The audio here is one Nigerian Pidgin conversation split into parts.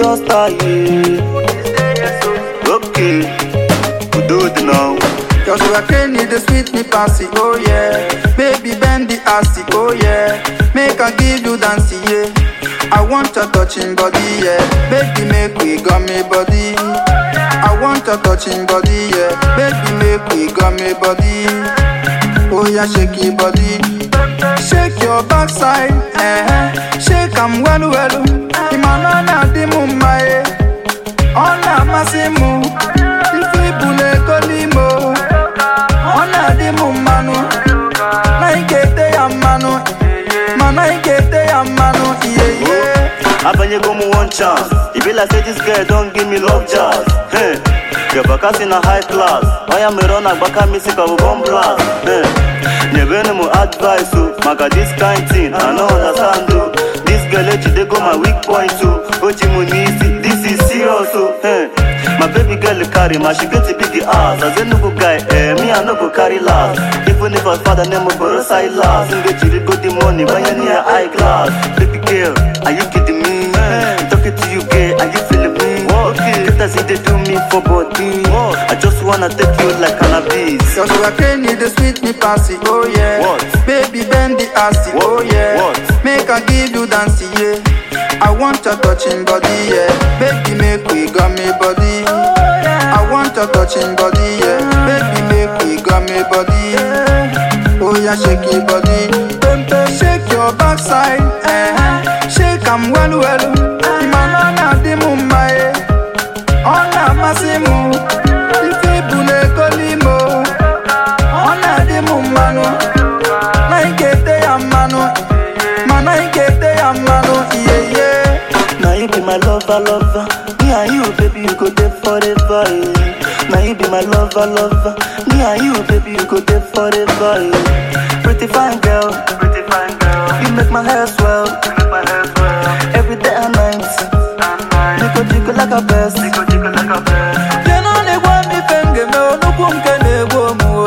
your style. Okay, we do it now. Your sugar cane need the sweet me passy, oh yeah. Baby bend the assy, oh yeah. Make I give you dancey, yeah. I want your touching body, yeah. Baby make we gummy body. I want your touching body, yeah. Baby make we gummy body. Oh yeah, shake your body. Shake your backside, eh. Shake 'em well well. Imanana di mumma, ọ na-amasị m ife ibu na-ego n'ime o. ọ na-adị m mmanụ na ị ga-ete ya mmanụ mana ị ga-ete ya mmanụ ihe ihe Abanyego m one chance. E be like say this girl don give me love jazz. Hey, your bakasi na high class. Oya mere ọ na-agbaka m isi ka bụ bomb blast. Hey, nyebenu m advice o maka this kind thing I no understand o. This girl ejidego my weak point o. O ji m n'isi, this is serious o. Hey, my baby girl carry ma she get a big ass. As Enugu guy, eh, me I no go carry last. Even if her father name me Boro Silas, ngejiri go the money banye near high class. Baby girl, are you kidding me? Talking to you, girl, are you feeling me? Okay. Get as if they do me for body. I just wanna take you like cannabis. Your sugar cane need the sweet me passy, oh yeah. What? Baby bend the assy, oh What? yeah. What? Make I give you dancey, yeah. I want your touching body, yeah. Baby make we gummy body. I want your touching body, yeah. Baby make we gummy body. Oh yeah, shake your body. Shake your backside, eh. Shake 'em well well. Imanana di mumma, eh. ọ na-amasị m ife ibu na-ego n'ime o. ọ na-adị m mmanụ na ị ga-ete ya mmanụ mana ị ga-ete ya mmanụ ihe ihe Now you be my lover, lover. Me and you, baby, you go there forever. Eh. Now you be my lover, lover. Me and you, baby, you go there forever. Eh. Pretty fine girl, pretty fine girl. You make my hair swell, you make my hair swell. Every day and night, you go jiggle like a best, you go jiggle like a best. je na ọ na-egwe m ife m ga-eme onugbu nke na-egbu omu o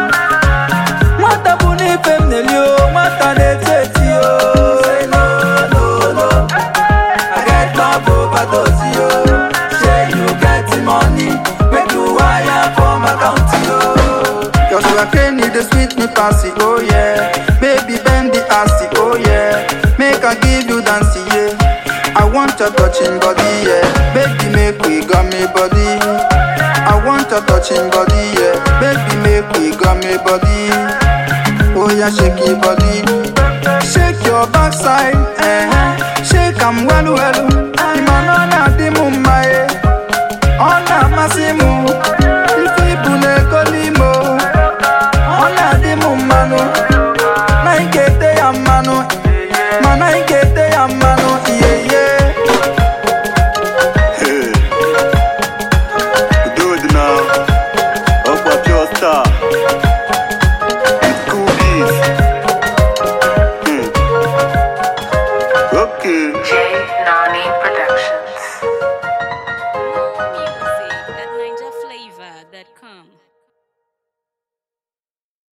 nwata bụ n'ife m na-eli o nwata na-eti eti o Say no, no, no. I get love overdose o Say you get the money make you wire for my account o Your sugar cane need the sweet me passy, oh yeah. Baby bend the assy, oh yeah. Make I give you dancey, yeah. I want your touching body, yeah. Baby make we gummy body. I want your touching body, yeah. Baby make we gummy body. Oh yeah, shake your body. Shake your backside, eh. Shake 'em well well. Imanana di mumma, eh. ọ na-amasị m ife ibu na-ego n'ime o. ọ na-adị m mmanụ na ị ga-ete ya mmanụ mana ị ga-ete ya mmanụ ihe ihe